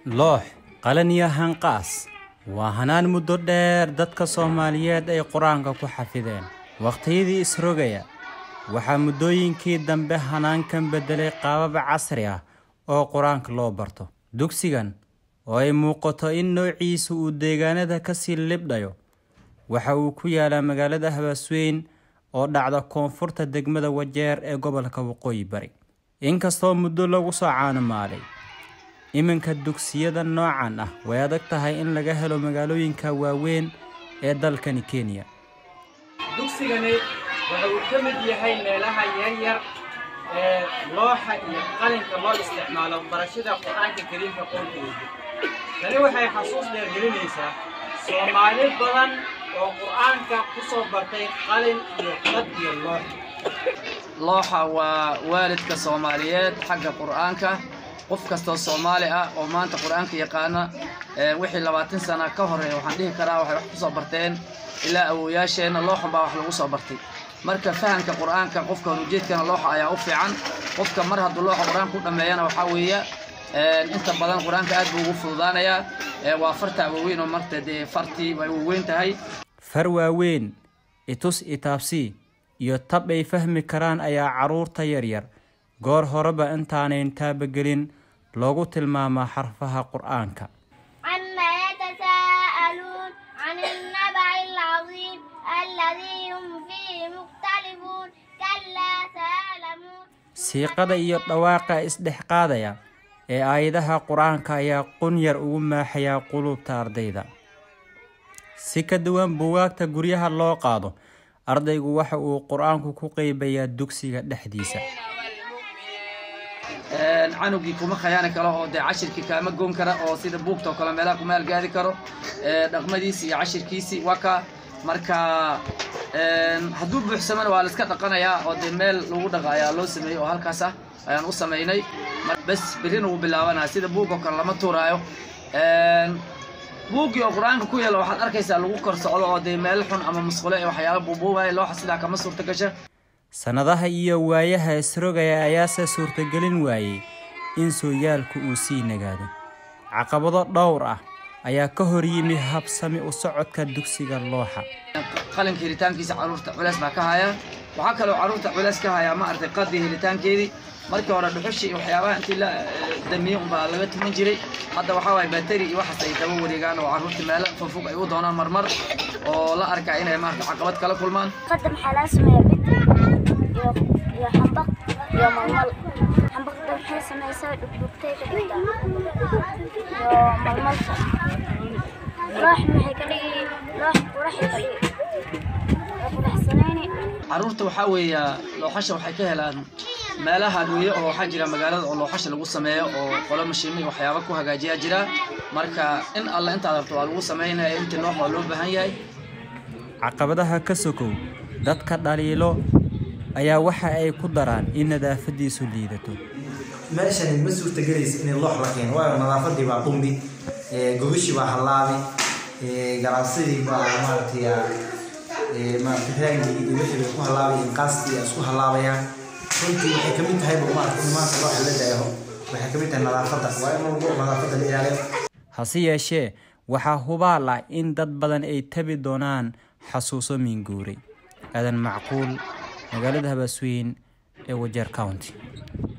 loox qalan iyo hanqaas waa hanaan muddo dheer dadka soomaaliyeed ay qur-aanka ku xafideen wakhtiyadii isrogaya waxaa muddooyinkii dambe hanaankan beddelay qaabab casri ah oo qur-aanka loo barto dugsigan oo ay muuqato in noociisu uu deegaanada kasii libdhayo waxa uu ku yaalaa magaalada habaasweyn oo dhacda koonfurta degmada wajeer ee gobolka waqooyi bari inkastoo muddo lagu soo caanamaalay iminka dugsiyada noocan ah way adag tahay in laga helo magaalooyinka waaweyn ee dalkani kenya dugsigani waxa uu ka mid yahay meelaha yaryar ee looxa iyo qalinka loo isticmaalo barashada qur-aanka kariimka qoonkeeda tani waxay xasuus dheergelinaysaa soomaali badan oo qur-aanka ku soo bartay qalin iyo qad iyo loox looxa waa waalidka soomaaliyeed xagga qur'aanka qof kastoo soomaali ah oo maanta qur'aanka yaqaana wixii labaatan sana ka horeeya waxaan dhihi karaa waxay wax ku soo barteen ilaa awowayaasheenna looxun baa wax lagu soo bartay marka fahamka qur'aanka qofka horujeedkana looxa ayaa u fiican qofka mar hadduu looxa qur'aanka u dhammeeyana waxaa weeye inta badan qur'aanka aad buu ugu fududaanayaa waa farta waaweyn oo marta dee fartii way waaweyn tahay far waaweyn itus itaabsii iyo tab ay fahmi karaan ayaa carruurta yaryar goor horeba intaanayn taabagelin loogu tilmaamaa xarfaha qur-aanka عما يتساءلون عن النبع العظيم الذي هم فيه مختلفون كلا سيعلمون siiqada iyo dhawaaqa isdhex qaadaya ee aayadaha qur-aanka ayaa qunyar ugu maaxayaa quluubta ardayda si ka duwan buugaagta guryaha loo qaado ardaygu waxa uu qur-aanku ku qeybayaa dugsiga dhexdiisa canugii kuma khayaani karo oo dee cashirkii kaama goon kara oo sida buugta oo kale meelaha kuma halgaadi karo dhaqmadiisi iyo cashirkiisi waa ka marka hadduu buuxsamana waa la iska dhaqanayaa oo dee meel lagu dhaqa ayaa loo sameeyey oo halkaas ah ayaan u samaynay bes berrina wuu bilaabanaya sida buug oo kale lama tuuraayo buuggii oo qur-aanka ku yeela waxaad arkaysaa lagu kor socdo oo dee meel xun ama musqulo ee waxyaala buubuubaya looxa sidaa kama suurta gasha sannadaha iyo waayaha isrogaya ayaase suurtagelin waayey in sooyaalku uu sii nagaado caqabado dhowr ah ayaa ka hor yimi habsami u socodka dugsiga looxa qalinka helitaankiisa carruurta culeys baa ka haya waxaa kaloo carruurta culeys ka hayaa ma aragtay qadii helitaankeedii markii hore dhuxushii iyo waxyaabaha intii la damiyey unbaa laga tuman jiray hadda waxaa waaya bateri iyo waxaas ay daba wareegaan oo carruurta meelo fogfog ay u doonaan marmar oo la arkaa inay maarata caqabad kala kulmaan قدم حلا سمية بتري يا يا حنبق يا ململ حنبق ده محل سمية سوي دكتور كده يا ململ راح محي كده راح وراح يكلي راح سنيني carruurta waxaa weeya looxasha waxay ka helaan meelaha dhuuye oo waxaa jira magaalada oo looxasha lagu sameeyo oo qolo mashiimo iyo waxyaaba ku hagaajiyaa jira marka in alla intaad rabto waa lagu samaynaya intii loox waa loo baahan yahay caqabadaha ka sokow dadka dhaliilo ayaa waxa ay ku daraan in nadaafadiisu liidato meeshani ma suurtagelaysa in loox la keeno waayo nadaafadii baa qumbi gogashii baa hallaabi ganacsadii baa maaragtay maaragtay raangii iyo wixii bay ku hallaabayeen qaastii ay isku hallaabayaan runtii waxay kamid tahay ba maaragtay in maanta looxa la daayaho waxay kamid tahay nadaafadda waa in walbo nadaafadda la ilaaliyo hase yeeshee waxaa hubaal ah in dad badan ay tabi doonaan xasuuso miinguuray aadan macquul magaalada habaasweyn ee wajeer county